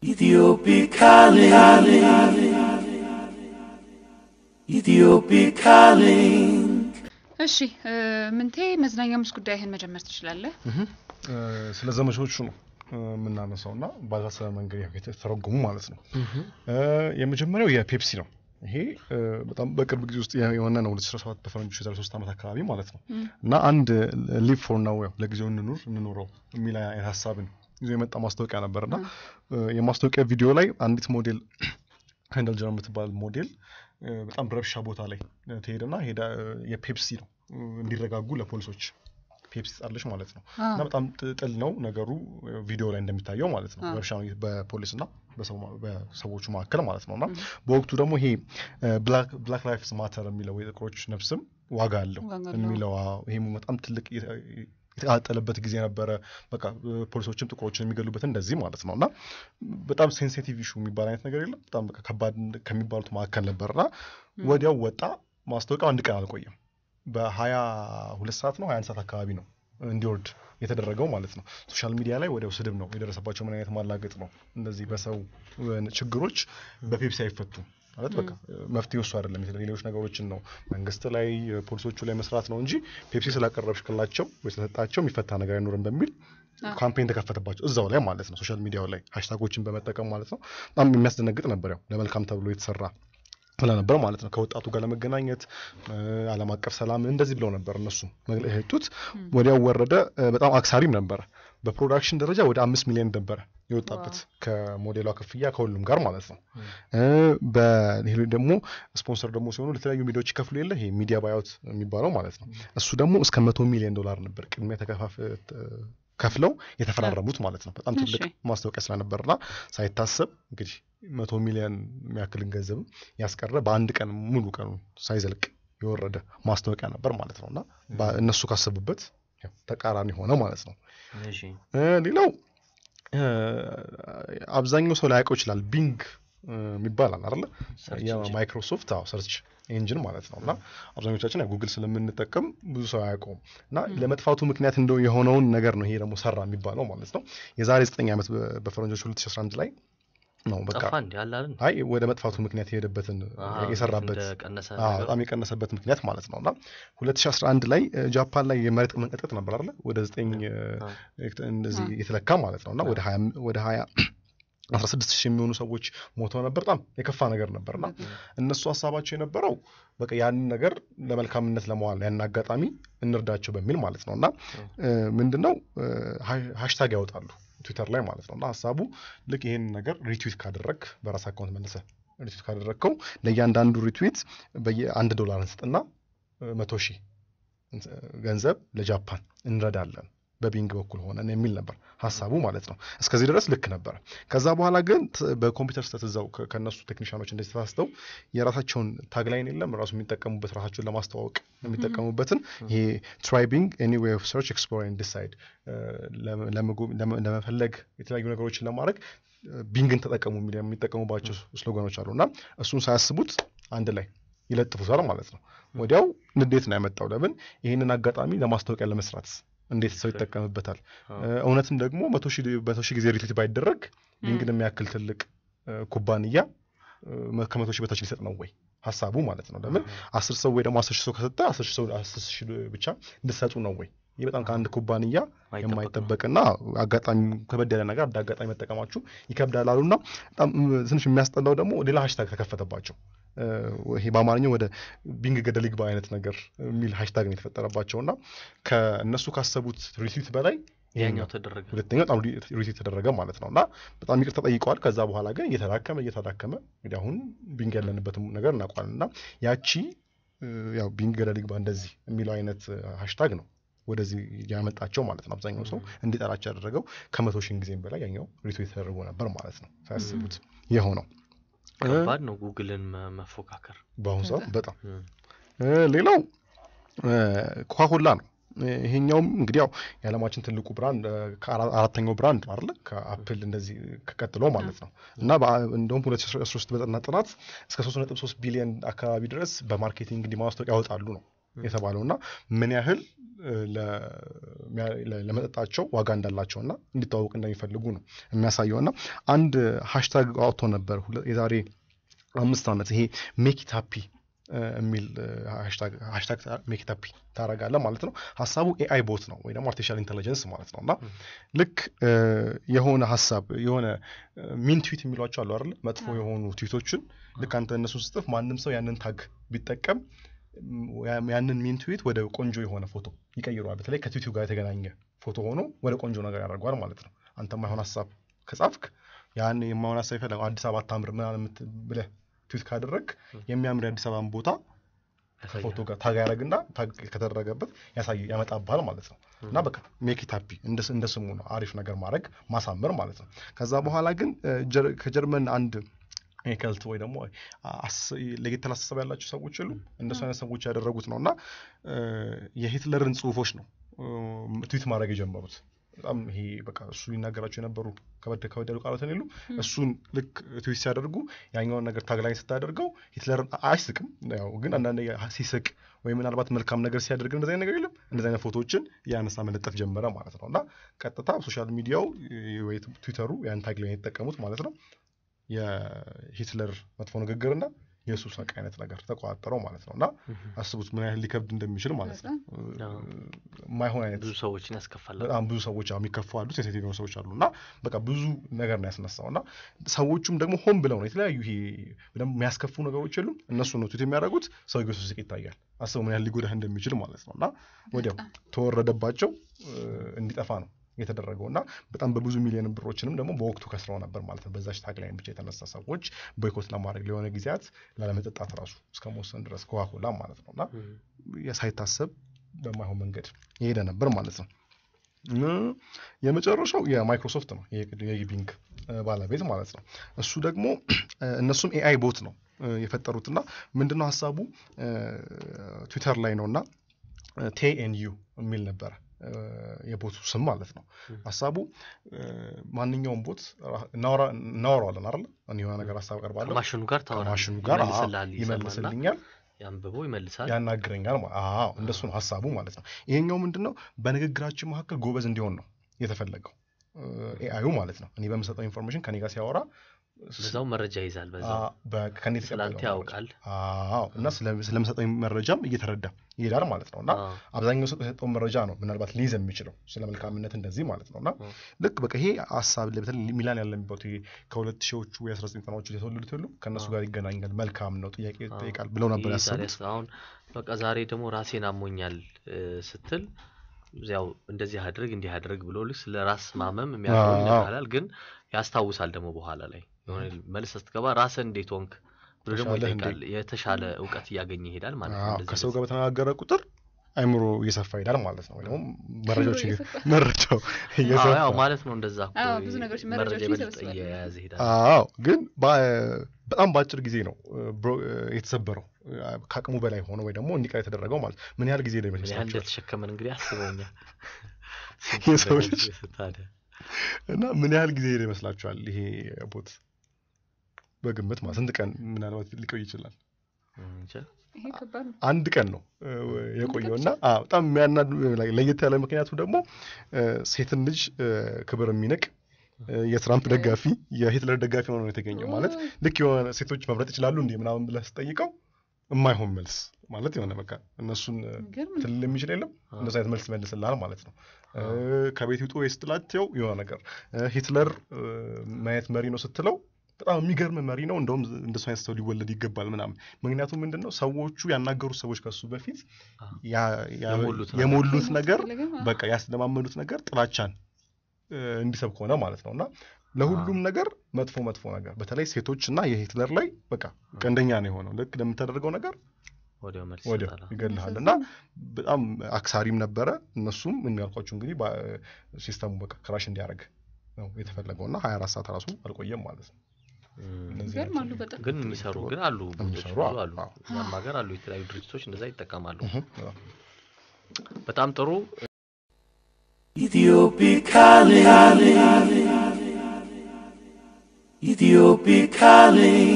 Ethiopic calling. Ethiopic calling. እሺ እ፣ ምንቴ መዝናኛ ምስ ጉዳይህን መጀመር ትችላለህ። ስለ ዘመቻዎቹ ነው እ፣ የምናነሳው እና ባልታሰበ መንገድ ያው የተተረጎሙ ማለት ነው። እ፣ የመጀመሪያው የፔፕሲ ነው። ይሄ እ፣ በጣም በቅርብ ጊዜ ውስጥ የሆነ ነው 2017 በፈረንጆች የዛሬ ሶስት ዓመት አካባቢ ማለት ነው እና አንድ ሊቭ ፎር ናው ያው ለጊዜው እንኑር እንኑረው የሚል አይነት ሀሳብን ይዞ የመጣ ማስታወቂያ ነበር እና እ፣ የማስታወቂያ ቪዲዮ ላይ አንዲት ሞዴል ሄንደል ጀር የምትባል ሞዴል እ፣ በጣም ረብሻ ቦታ ላይ እ፣ ትሄድና ሄዳ እ፣ የፔፕሲ ነው እ፣ እንዲረጋጉ ለፖሊሶች ፔፕሲ ጻለች ማለት ነው አ፣ እና በጣም ጥ- ጥል ነው ነገሩ እ፣ ቪዲዮ ላይ እንደሚታየው ማለት ነው አ። ረብሻ ነው በፖሊስና በሰው ማ- በሰዎቹ መካከል ማለት ነው እና በወቅቱ ደግሞ ይሄ ብላክ ላይፍስ ማተር የሚለው የጥቁሮች ነፍስም ዋጋ አለው ዋጋ አለው። የሚለው አዎ፣ ይሄም በጣም ትልቅ የተ- የተቃጠለበት ጊዜ ነበረ። በቃ እ፣ ፖሊሶችም ጥቁሮችን የሚገሉበት እንደዚህ ማለት ነው እና በጣም ሴንሲቲቭ ኢሹ የሚባል አይነት ነገር የለም። በጣም በቃ ከባድ ከሚባሉት መካከል ነበርና ወዲያው ወጣ። ማስታወቂያው አንድ ቀን አልቆየም። በሀያ ሁለት ሰዓት ነው ሀያ አንድ ሰዓት አካባቢ ነው እንዲወርድ የተደረገው ማለት ነው። ሶሻል ሚዲያ ላይ ወዲያው ስድብ ነው የደረሰባቸው። ምን አይነት ማላገጥ ነው? እንደዚህ በሰው እ፣ ችግሮች በፔፕሲ አይፈቱም ማለት በቃ መፍትሄ እሱ አይደለም። የተለ- ሌሎች ነገሮችን ነው መንግስት ላይ እ፣ ፖሊሶቹ ላይ መስራት ነው እንጂ ፔፕሲ ስላቀረብሽላቸው ወይ ስለሰጣቸው የሚፈታ ነገር አይኖርም በሚል ካምፔን ተከፈተባቸው እዛው ላይ ማለት ነው። ሶሻል ሚዲያው ላይ ሃሽታጎችን በመጠቀም ማለት ነው። በጣም የሚያስደነግጥ ነበር። ያው ለመልካም ተብሎ የተሰራ ስለነበር ማለት ነው። ከወጣቱ ጋር ለመገናኘት እ፣ ዓለም አቀፍ ሰላም እንደዚህ ብለው ነበር እነሱ መግለጫ የሰጡት። ወዲያው ወረደ። እ፣ በጣም አክሳሪም ነበረ። በፕሮዳክሽን ደረጃ ወደ አምስት ሚሊዮን ነበረ የወጣበት ከሞዴሏ ክፍያ ከሁሉም ጋር ማለት ነው። እ፣ በሌሎች ደግሞ ስፖንሰር ደግሞ ሲሆኑ ለተለያዩ ሚዲያዎች ይከፍሉ የለ ይሄ ሚዲያ ባያውት የሚባለው ማለት ነው። እሱ ደግሞ እስከ መቶ ሚሊዮን ዶላር ነበር ቅድሚያ ተከፋፍ ከፍለው የተፈራረሙት ማለት ነው። በጣም ትልቅ እሺ። ማስታወቂያ ስለነበርና ሳይታሰብ እንግዲህ መቶ ሚሊዮን የሚያክልን ገንዘብም ያስቀረ በአንድ ቀን ሙሉ ቀኑ ሳይዘልቅ የወረደ ማስታወቂያ ነበር ማለት ነው እና በ- እነሱ ካሰቡበት ያው ተቃራኒ ሆነ ማለት ነው። እሺ እ፣ ሌላው እ፣ አብዛኛው ሰው ላያውቀው ይችላል። ቢንግ እ፣ የሚባል አለ አይደለ? ሰርች ኢንጂን። የማይክሮሶፍት አዎ ሰርች ኤንጂን ማለት ነው እና አብዛኞቻችን ያው ጉግል ስለምንጠቀም ብዙ ሰው አያውቀውም እና ለመጥፋቱ ምክንያት እንደው የሆነውን ነገር ነው ይሄ ደግሞ ሰራ የሚባለው ማለት ነው። የዛሬ ዘጠኝ ዓመት በ- በፈረንጆች 2011 ላይ ነው በቃ ጠፋ እንዲ አለ አይደል? አይ ወደ መጥፋቱ ምክንያት የሄደበትን አሃ፣ የሰራበት እንደቀነሰ አዎ፣ ነገር። በጣም የቀነሰበት ምክንያት ማለት ነው እና 2011 ላይ እ፣ ጃፓን ላይ የመሬት መንቀጥቀጥ ነበር አይደለ ወደ ዘጠኝ እ፣ አዎ። እንደዚህ የተለካ ማለት ነው እና ወደ 20 ወደ 20 16 ሺህ የሚሆኑ ሰዎች ሞተው ነበር። በጣም የከፋ ነገር ነበርና እነሱ ሀሳባቸው የነበረው በቃ ያንን ነገር ለመልካምነት ለመዋል ያን አጋጣሚ እንርዳቸው በሚል ማለት ነው እና እ፣ ምንድነው እ፣ ሃ- ሃሽታግ ያወጣሉ ትዊተር ላይ ማለት ነው እና ሀሳቡ ልክ ይሄን ነገር ሪትዊት ካደረግ በራስ አካውንት መልሰ ሪትዊት ካደረግከው ለእያንዳንዱ ሪትዊት በየአንድ ዶላር እንስጥና እ፣ መቶ ሺህ እንስ- ገንዘብ ለጃፓን እንረዳለን በቢንግ በኩል ሆነን የሚል ነበር ሀሳቡ ማለት ነው። እስከዚህ ድረስ ልክ ነበር። ከዛ በኋላ ግን ት- በኮምፒውተር ስህተት እዛው ከ- ከእነሱ ቴክኒሽያኖች እንደዚህ ተሳስተው የራሳቸውን ታግላይን የለም ራሱ የሚጠቀሙበት ራሳቸውን ለማስተዋወቅ የሚጠቀሙበትን ይሄ ትራይቢንግ ኤኒ ዌይ ኦፍ ሰርች ኤክስፕሎር ኤንድ ዲሳይድ ለመፈለግ የተለያዩ ነገሮችን ለማድረግ ቢንግን ተጠቀሙ የሚል የሚጠቀሙባቸው ስሎጋኖች አሉ እና እሱን ሳያስቡት አንድ ላይ ይለጥፉታል ማለት ነው። ወዲያው ንዴት ነው ያመጣው። ለምን ይህንን አጋጣሚ ለማስታወቂያ ለመስራት እንዴት ሰው ይጠቀምበታል? እ፣ እውነትም ደግሞ መቶ ሺህ መቶ ሺህ ጊዜ ሪትዊት ባይደረግ ቢንግን የሚያክል ትልቅ እ፣ ኩባንያ እ፣ መ- ከመቶ ሺህ በታች ሊሰጥ ነው ወይ ሀሳቡ ማለት ነው። ለምን አስር ሰው ወይ ደግሞ አስር ሺህ ሰው ከሰጠ አስር ሺህ ሰው አስር ሺህ ብቻ እንድሰጡ ነው ወይ? ይህ በጣም ከአንድ ኩባንያ ማይጠበቅ ነው። የማይጠበቅና አጋጣሚ ከበድ ያለ ነገር እንደ አጋጣሚ መጠቀማችሁ ይከብዳል አሉና በጣም እ፣ ትንሽ የሚያስጠላው ደግሞ ሌላ ሃሽታግ ተከፈተባቸው። እ፣ ይሄ በአማርኛው ወደ ቢንግ ገደል ይግባ አይነት ነገር የሚል ሃሽታግ ነው የተፈጠረባቸው እና ከእነሱ ካሰቡት ሪትዊት በላይ ያኛው ተደረገ። ሁለተኛው በጣም ሪትዊት ተደረገ ማለት ነው እና በጣም ይቅርታ ጠይቀዋል። ከዛ በኋላ ግን እየተዳከመ እየተዳከመ እንግዲህ አሁን ቢንግ ያለንበትም ነገር እናውቋል እና ያቺ እ፣ ያው ቢንግ ገደል ይግባ እንደዚህ የሚለው አይነት ሃሽታግ ነው ወደዚህ ያመጣቸው ማለት ነው። አብዛኛው ሰው እንዲጠላቸው ያደረገው ከመቶ ሺህ ጊዜም በላይ ያኛው ሪትዊት ተደርጎ ነበር ማለት ነው ሳያስቡት የሆነው ከባድ ነው ጉግልን መ- መፎካከር። በአሁኑ ሰዓት በጣም እም፣ እ፣ ሌላው ኮካኮላ ነው። ይሄኛውም እንግዲህ ያው የዓለማችን ትልቁ ብራንድ እ፣ ከአራ- አራተኛው ብራንድ ነው አይደለ? ከአፕል እንደዚህ ከቀጥሎ ማለት ነው እና በአ- እንደውም 2013 በጠና ጥናት እስከ 3.3 ቢሊዮን አካባቢ ድረስ በማርኬቲንግ እንዲህ ማስታወቂያ ያወጣሉ ነው የተባለው እና ምን ያህል እ፣ ለሚያ- ለ- ለመጠጣቸው ዋጋ እንዳላቸውና እንዲተዋወቅ እንደሚፈልጉ ነው የሚያሳየው እና አንድ ሃሽታግ አውጥቶ ነበር ሁለ- የዛሬ አምስት ዓመት ይሄ ሜኪት ሃፒ የሚል ሃሽታግ ሜኪት ሃፒ ታደርጋለህ ማለት ነው። ሀሳቡ ኤአይ ቦት ነው ወይ ደግሞ አርቲፊሻል ኢንቴሊጀንስ ማለት ነው እና ልክ እ፣ የሆነ ሀሳብ የሆነ ሚን ትዊት የሚሏቸው አሉ አይደለ? መጥፎ የሆኑ ትዊቶችን ልክ አንተ እነሱን ስጽፍ ማንም ሰው ያንን ታግ ቢጠቀም ም፣ ያ- ያንን ሚን ትዊት ወደ ቆንጆ የሆነ ፎቶ ይቀይረዋል። በተለይ ከትዊቱ ጋር የተገናኘ ፎቶ ሆኖ ወደ ቆንጆ ነገር ያደርገዋል ማለት ነው። አንተ የማይሆን ሀሳብ ከጻፍክ ያን የማይሆን ሀሳብ ይፈለግ አዲስ አበባ አታምር ምናምን የምት- ብለህ ትዊት ካደረግ የሚያምር የአዲስ አበባን ቦታ ከፎቶ ጋር ታግ ያደረግና ታግ ከተደረገበት ያሳይ ያመጣብሃል ማለት ነው። እና በቃ ሜኪት ሃፒ እንደ ስሙ ነው። አሪፍ ነገር ማድረግ ማሳመር ማለት ነው። ከዛ በኋላ ግን እ፣ ጀር- ከጀርመን አንድ ከልት ወይ ደግሞ አስ- ለየት ያለ አስተሳሰብ ያላቸው ሰዎች የሉ እንደሱ አይነት ሰዎች ያደረጉት ነው እና እ፣ የሂትለርን ጽሁፎች ነው እ፣ ትዊት ማድረግ የጀመሩት በጣም ይሄ በቃ እሱ ይናገራቸው የነበሩ ከበደ ከበድ ያሉ ቃላትን የሉ እሱን ልክ ትዊት ሲያደርጉ ያኛውን ነገር ታግላኝ ስታደርገው ሂትለርን አ- አይስቅም ያው ግን አንዳንድ ሲስቅ ወይ ምናልባት መልካም ነገር ሲያደርግ እንደዚህ አይነት ነገር የለም እንደዚህ አይነት ፎቶዎችን ያነሳ መለጠፍ ጀመረ ማለት ነው እና ቀጥታ ሶሻል ሚዲያው እ፣ ወይ ትዊተሩ ያን ታግ ላይ የተጠቀሙት ማለት ነው የሂትለር መጥፎ ንግግርና የእሱ ሳቅ አይነት ነገር ተቆጣጠረው ማለት ነው እና አስቡት ምን ያህል ሊከብድ እንደሚችል ማለት ነው እ፣ አዎ። የማይሆን አይነት ብዙ ሰዎችን ያስከፋል። በጣም ብዙ ሰዎች አሉ የሚከፉ አሉ ሴንሲቲቭ የሆኑ ሰዎች አሉ እና በቃ ብዙ ነገር ነው ያስነሳው እና ሰዎቹም ደግሞ ሆን ብለው ነው የተለያዩ ይሄ ደግሞ የሚያስከፉ ነገሮች የሉም እነሱ ነው ትዊት የሚያደርጉት ሰውዬው ሲስቅ ይታያል አስበው ምን ያህል ሊጎዳህ እንደሚችል ማለት ነው እና ወዲያው ተወረደባቸው እ፣ እንዲጠፋ ነው የተደረገው እና በጣም በብዙ ሚሊዮን ብሮችንም ደግሞ በወቅቱ ከስረው ነበር ማለት ነው በዛች ታግ ላይ ብቻ የተነሳ ሰዎች ቦይኮት ለማድረግ ለሆነ ጊዜያት ላለመጠጣት ራሱ እስከ መወሰን ድረስ ኮካኮላ ማለት ነው እና ሳይታሰብ በማይሆን መንገድ የሄደ ነበር ማለት ነው። እ፣ የመጨረሻው የማይክሮሶፍት ነው የግ- የቢንግ እ፣ ባለቤት ማለት ነው። እሱ ደግሞ እ፣ እነሱም ኤአይ ቦት ነው እ፣ የፈጠሩትና ምንድነው ሀሳቡ እ፣ ትዊተር ላይ ነው እና ቴኤንዩ የሚል ነበረ እ፣ የቦቱ ስም ማለት ነው። ሀሳቡ እ፣ ማንኛውም ቦት ራ- እናወራ- እናወራዋለን አይደለ? እኔ የሆነ ነገር ሀሳብ ቀርባለሁ ከማሽኑ ጋር ታወራለህ። ከማሽኑ ጋር አዎ፣ ይመልስልሃል፣ ይሰማና ይመልስልኛል ያንብበው ይመልሳል። ያናግረኛል ማ- አዎ እንደሱ ነው ሀሳቡ ማለት ነው። ይሄኛው ምንድን ነው በንግግራችን መካከል ጎበዝ እንዲሆን ነው የተፈለገው ኤአዩ ማለት ነው። እኔ በምሰጠው ኢንፎርሜሽን ከኔ ጋር ሲያወራ በዛው መረጃ ይዛል። በዛው አ- በ- ከኔ ስላንተ የተቀበለው ያውቃል። መረጃ። አዎ እና ስለ- ስለምሰጠው መረጃም እየተረዳ ይሄዳል ማለት ነው እና አዎ። አብዛኛው ሰው የሰጠውን መረጃ ነው ምናልባት ሊይዝ የሚችለው ስለ መልካምነት እንደዚህ ማለት ነው እና አዎ። ልክ በቃ ይሄ ሀሳብ ላይ በተለይ ሚላን ያለ የሚባሉት ይሄ ከሁለት ሺዎቹ የአስራ ዘጠኝ ዘጠናዎቹ የተወለዱት ሁሉ ከእነሱ ጋር ይገናኛል መልካም ነው ጥያቄ አዎ። ይጠይቃል ብለው ነበር ይህ ዛሬ ያሰቡት ያስ- አሁን በቃ ዛሬ ደግሞ ራሴን አሞኛል እ፣ ስትል ያው እንደዚህ አድርግ እንዲህ አድርግ ብሎ ልክ ስለ ራስ ማመም የሚያደርገው አዎ። ይነግርሃል። ግን ያስታውሳል ደግሞ በኋላ ላይ የሆነ መልስ ስትገባ ራስን እንዴት ሆንክ ብሎ ደግሞ ተሻለህ ይጠይቃል። የተሻለ እውቀት እያገኘ ይሄዳል ማለት ነው። አዎ፣ እንደዚህ ከሰው እንደዚህ። ጋር በተነጋገረ ቁጥር አይምሮ እየሰፋ ይሄዳል ማለት ነው። ወይ ደግሞ መረጃዎች እየ- እየሰፋ። መረጃው አዎ እየሰፋ ያው ማለት ነው እንደዛ እኮ አዎ፣ ብዙ ነገሮች መረጃ መረጃዎችን የበለጠ ይሰበስባል። እየያዘ ይሄዳል። አዎ ግን በ- በጣም በአጭር ጊዜ ነው እ፣ ብሮ- እ፣ የተሰበረው እ፣ ከአቅሙ በላይ ሆነ ወይ ደግሞ እንዲቀር የተደረገው ማለት ነው። ምን ያህል ጊዜ ነው ምን ያህል ይመስላችኋል? እንደተሸከመን እንግዲህ አስበውኛል። የሰው ልጅ ታዲያ እና ምን ያህል ጊዜ ሄደ ይመስላችኋል? ይሄ ቦት በግምት ማለት ስንት ቀን ምናልባት ሊቆይ ይችላል? እንጃ። ይሄ ከባድ ነው። አንድ ቀን ነው እ፣ የቆየው እና አዎ፣ በጣም የሚያናድ ለየት ያለ ምክንያቱ ደግሞ እ፣ ሴትን ልጅ እ፣ ክብር የሚንቅ እ፣ የትራምፕ ደጋፊ የሂትለር ደጋፊ ሆኖ ነው የተገኘው። ማለት ልክ የሆነ ሴቶች መምረጥ ይችላሉ እንዲህ ምናምን ብለህ ስጠይቀው የማይሆን መልስ ማለት የሆነ በቃ እነሱን እ፣ የሚገርም ነው። ትልል የሚችል የለም እንደዚ አይነት መልስ ይመልስልሃል ማለት ነው። እ፣ ከቤት ውጡ ወይ ስትላቸው የሆነ ነገር እ፣ ሂትለር እ፣ ማየት መሪ ነው ስትለው በጣም የሚገርም መሪ ነው፣ እንደውም እንደሱ አይነት ሰው ሊወለድ ይገባል ምናምን። ምክንያቱም ምንድን ነው ሰዎቹ ያናገሩት ሰዎች ከሱ በፊት አዎ። ያ- ያ- የሞሉት ነገር። የሞሉት ነገር ፈለገም፣ አዎ። በቃ ያስለማመዱት ነገር ጥላቻን እ፣ እንዲሰብክ ሆነ ማለት ነው እና ለሁሉም ነገር መጥፎ መጥፎ ነገር በተለይ ሴቶች እና የሂትለር ላይ በቃ ቀንደኛ ነው የሆነው። ልክ ለምታደርገው ነገር ወዲያው መልስ ወዲያው ይሰጣል። ይገልሃል እና በጣም አክሳሪም ነበረ። እነሱም የሚያልኳቸው እንግዲህ በ- ሲስተሙ በቃ ክራሽ እንዲያደርግ ነው የተፈለገው እና 24 ሰዓት ራሱ አልቆየም ማለት ነው። እም፣ እነዚህ ይገርማሉ ናቸው። በጣም። ግን የሚሰሩ ግን አሉ ብዙዎች የሚሰሩ ብዙ አሉ። አሉ። አዎ። እኛም ሀገር አሉ የተለያዩ ድርጅቶች እንደዛ ይጠቀማሉ። እህ፣ አዎ። በጣም ጥሩ Ethiopic calling. Ethiopic calling.